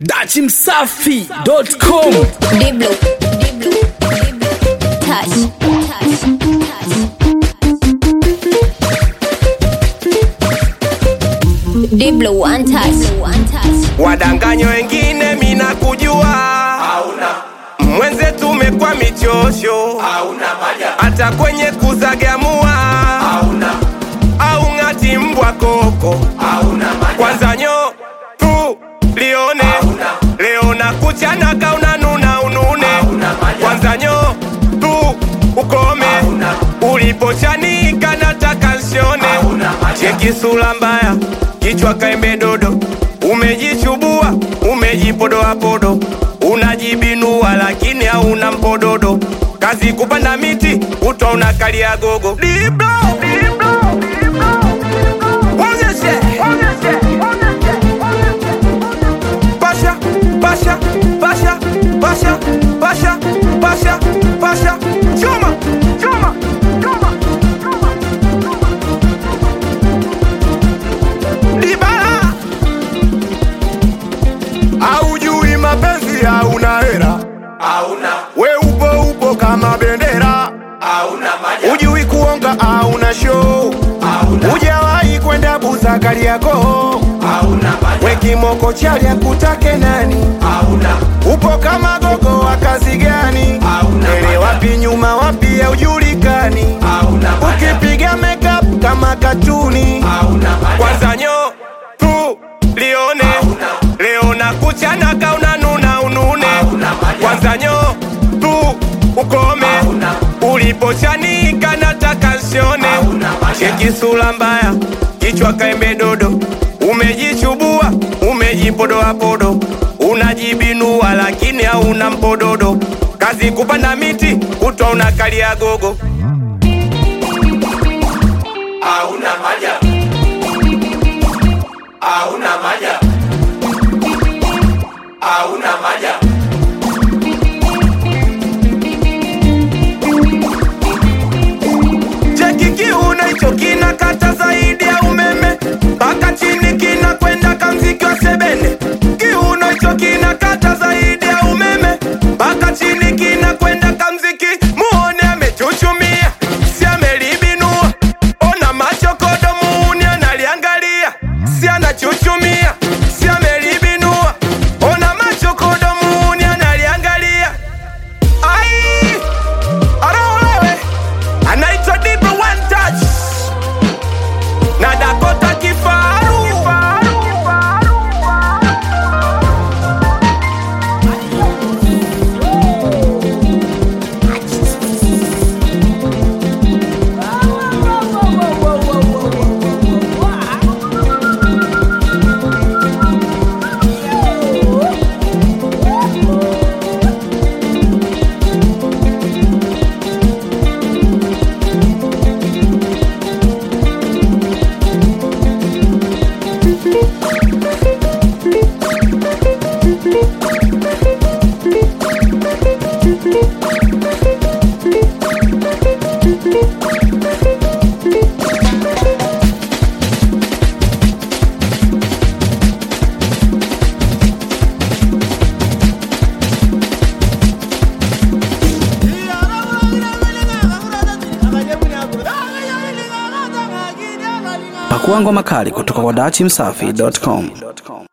dachimsafi.com Diblo, Diblo, Diblo, touch, touch, touch. Diblo, one touch, one touch. wadanganyo wengine mina kujua mwenzetu umekwa michosho hata kwenye kuzagamua au ng'ati mbwa koko kwanza nyo tu lione leo na kuchana kauna nuna unune kwanza nyo tu ukome ulipochanika nataka nsione cheki sura mbaya kichwa kaembe dodo umejichubua umejipodoapodo unajibinua lakini hauna mpododo kazi kupanda miti utwa unakalia gogo Diblo, diblo, diblo, onyeshe, onyeshe, onyeshe, onyeshe. Pasha, pasha, pasha, pasha, pasha, pasha, pasha. Chuma, chuma, chuma, chuma, chuma. Dibala. Haujui mapenzi hauna hera we upo upo kama bendera ujui kuonga hauna show ujawahi kwenda busakari yako we kimoko chalya kutake nani upo kama gogo wa kazi gani ele wapi nyuma wapi haujulikani ukipiga makeup kama katuni kwanza nyo tu lione leo na kuchana kauna nuna unune kwanza nyo tu ukome ulipochanika nataka nsione cheki sura mbaya kichwa kaembe dodo umejichubua umejipodoapodo unajibinua lakini hauna mpododo kazi kupanda miti kutwa unakalia gogo hauna maja hauna maja hauna maja cheki kiuna hicho kinakata zaidi ya umeme mpaka chini kinakwenda kamziki wa sebene kiuno hicho kinakata zaidi ya umeme mpaka chini kinakwenda kamziki muone amechuchumia si amelibinua ona machokodo muuni analiangalia si anachuchumia si amelibinua ona machokodo muuni analiangalia ai araolewe anaitwa Diblo One Touch na Dakota Kifaru. pakua ngoma kali kutoka kwa dachimsafi.com